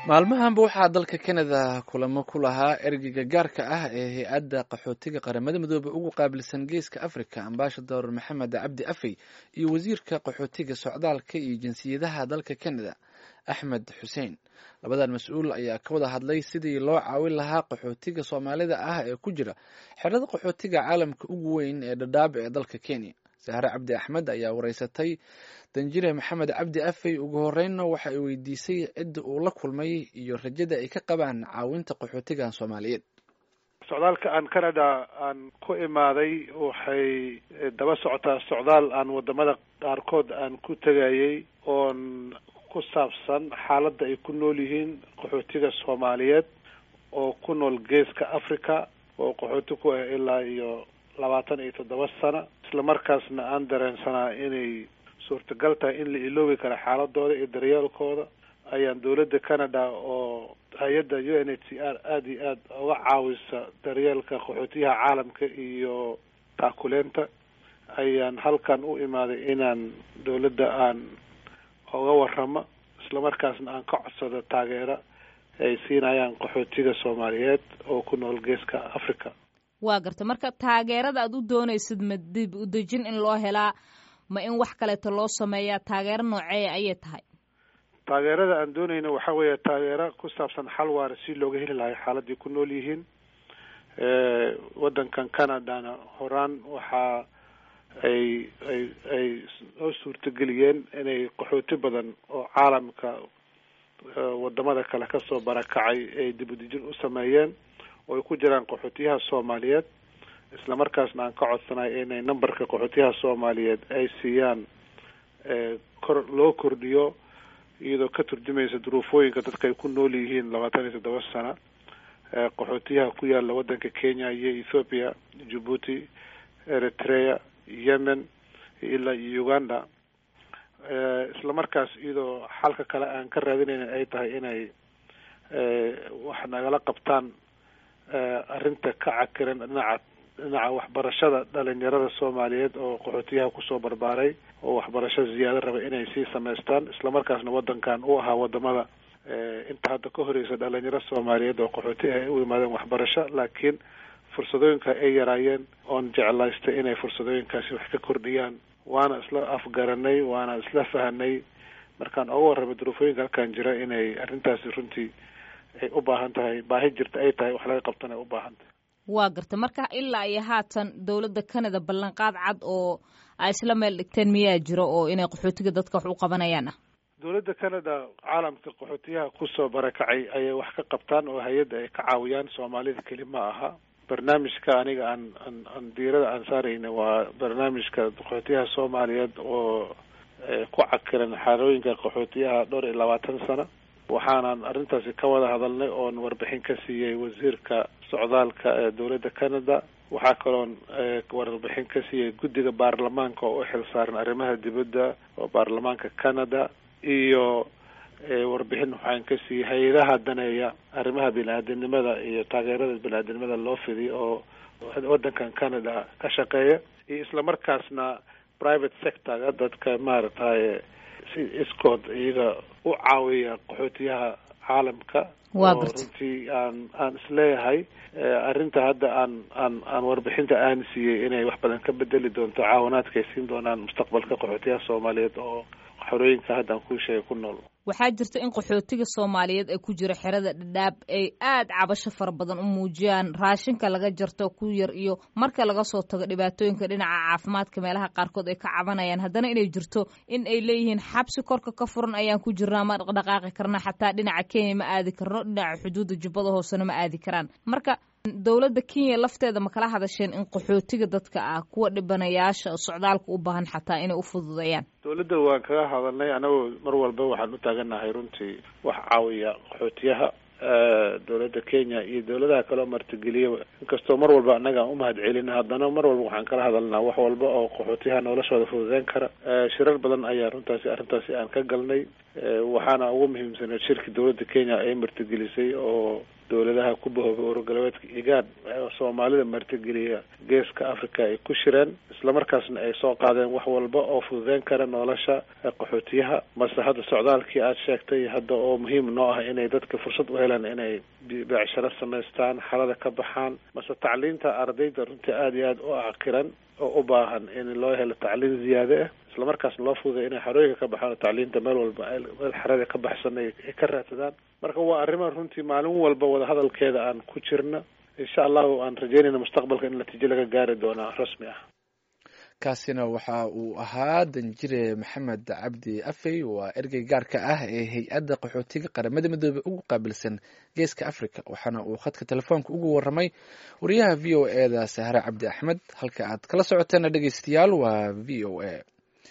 maalmahanba waxaa dalka kanada kulamo ku lahaa ergeyga gaarka ah ee hay-adda qaxootiga qaramada midoobe ugu qaabilsan geeska africa ambasador maxamed cabdi afey iyo wasiirka qaxootiga socdaalka iyo jinsiyadaha dalka kanada axmed xuseen labadan mas-uul ayaa ka wada hadlay sidii loo caawin lahaa qaxootiga soomaalida ah ee ku jira xerada qaxootiga caalamka ugu weyn ee dhadhaab ee dalka kenya sahre cabdi axmed ayaa wareysatay danjire maxamed cabdi afey ugu horeynna waxa ay weydiisay cidda uu la kulmay iyo rajada ay ka qabaan caawinta qaxootigan soomaaliyeed socdaalka aan canada aan ku imaaday waxay daba socotaa socdaal aan wadamada qaarkood aan ku tegayay oon ku saabsan xaaladda ay ku nool yihiin qaxootiga soomaaliyeed oo ku nool geeska africa oo qaxooti ku ah ilaa iyo labaatan iyo toddoba sano isla markaasna aan dareensanaa inay suurtagal tahay in la iloobi karo xaaladooda iyo daryeelkooda ayaan dowladda canada oo hay-adda u n h c r aada iyo aada uga caawisa daryeelka qaxootiyaha caalamka iyo taakuleenta ayaan halkan u imaaday inaan dowladda aan oga waramo isla markaasna aan ka codsado taageero ay siinayaan qaxootiga soomaaliyeed oo ku nool geeska africa waa garta marka taageerada aad u doonaysid ma dib u dejin in loo helaa ma in wax kaleeto loo sameeyaa taageero nooceeya ayay tahay taageerada aan doonayna waxa weeye taageero ku saabsan xal waara si looga heli lahay xaaladii ku nool yihiin waddankan canadana horaan waxaa ay ay ay noo suurtageliyeen inay qaxooti badan oo caalamka wadamada kale kasoo barakacay ay dib u dejin u sameeyeen oo ay ku jiraan qaxootiyaha soomaaliyeed isla markaasna aan ka codsanay inay numberka qaxootiyaha soomaaliyeed ay siiyaan kor loo kordhiyo iyadoo ka turjumaysa duruufooyinka dadka ay ku nool yihiin labaatan iyo toddoba sana qaxootiyaha ku yaala waddanka kenya iyo ethoopia djibuuti eritrea yemen ilaa iyo uganda isla markaas iyadoo xalka kale aan ka raadinayna ay tahay inay wax nagala qabtaan arrinta ka cakiran dhinaca dhinaca waxbarashada dhalinyarada soomaaliyeed oo qaxootiyaha kusoo barbaaray oo waxbarasho ziyaado raba inay sii samaystaan isla markaasna waddankan u ahaa wadamada inta hadda ka horeysa dhalinyaro soomaaliyeed oo qaxooti ay u yimaadeen waxbarasho laakiin fursadooyinka ay yaraayeen oon jeclaystay inay fursadooyinkaasi wax ka kordhiyaan waana isla afgaranay waana isla fahanay markaan oga warramay duruufooyinka halkan jira inay arrintaasi runtii ay u baahan tahay baahi jirta ay tahay wax laga qabtana ay u baahan tahay waa garta marka ilaa iyo haatan dowladda canada ballanqaad cad oo ay isla meel dhigteen miyaa jiro oo inay qaxootiga dadka wax u qabanayaan ah dowladda canada caalamka qaxootiyaha kusoo barakacay ayay wax ka qabtaan oo hay-adda ay ka caawiyaan soomaalida keli ma aha barnaamijka aniga aan aan aan diirada aan saarayna waa barnaamijka qaxootiyaha soomaaliyeed oo ku cakiran xaalooyinka qaxootiyaha dhowr iyo labaatan sano waxaanan arrintaasi ka wada hadalnay oon warbixin ka siiyey wasiirka socdaalka ee dowladda canada waxaa kaloon warbixin ka siiyey guddiga baarlamaanka oo u xil saaran arrimaha dibadda oo baarlamaanka canada iyo warbixin waxaan ka siiyey hay-adaha daneeya arrimaha bini-aadamnimada iyo taageerada bini-aadamnimada loo fidiy oo waddankan canada ka shaqeeya iyo isla markaasna private sectorga dadka maaragtay si iskood iyaga u caawiya qaxootiyaha caalamka oo runtii aan aan isleeyahay arrinta hadda aan aan aan warbixinta aan siiyey inay wax badan ka bedeli doonto caawinaadka ay siin doonaan mustaqbalka qaxootiyaha soomaaliyeed oo xorooyinka hadda aan kuu sheegay ku nool waxaa jirta in qaxootiga soomaaliyeed ee ku jira xerada dhadhaab ay aada cabasho fara badan u muujiyaan raashinka laga jarto ku yar iyo marka laga soo tago dhibaatooyinka dhinaca caafimaadka meelaha qaarkood ay ka cabanayaan haddana inay jirto in ay leeyihiin xabsi korka ka furan ayaan ku jirnaa ma dhaqdhaqaaqi karna xataa dhinaca kenya ma aadi karno dhinaca xuduudda jubbada hoosena ma aadi karaan marka dowladda kenya lafteeda ma kala hadasheen in qaxootiga dadka ah kuwa dhibanayaasha socdaalka u baahan xataa inay u fududeeyaan dowladda waan kaga hadalnay anagoo mar walba waxaan u taaganahay runtii wax caawiya qaxootiyaha dowladda kenya iyo dowladaha kaleo martigeliya inkastoo mar walba annaga aan umahad celina haddana mar walba waxaan kala hadalnaa wax walba oo qaxootiyaha noloshooda fududeyn kara shirar badan ayaa runtaasi arrintaasi aan ka galnay waxaana ugu muhiimsaneed shirki dowladda kenya ay martigelisay oo dowladaha ku bahoobay ururgalbeedka igaan soomaalida martigeliya geeska africa ay ku shireen islamarkaasna ay soo qaadeen wax walba oo fududeyn kara nolosha qaxootiyaha mase hadda socdaalkii aada sheegtay hadda oo muhiim noo ah inay dadka fursad u helaan inay beecsharo samaystaan xalada ka baxaan mase tacliinta ardayda runtii aada iyo aada u cakiran oo u baahan in loo helo tacliin ziyaade ah islamarkaasna loo fududay inay xarooyinka ka baxaan oo tacliinta meel walba meel xarada ka baxsan ay ka raadsadaan marka waa arrima runtii maalin walba wadahadalkeeda aan ku jirna insha allahu aan rajeynayna mustaqbalka in natiijo laga gaari doonaa rasmi ah kaasina waxa uu ahaa danjire maxamed cabdi afey waa ergey gaarka ah ee hay-adda qaxootiga qaramada midoobey ugu qaabilsan geeska africa waxaana uu khadka telefoonka ugu waramay wariyaha v o e da sahre cabdi axmed halka aad kala socoteena dhegeystayaal waa v o a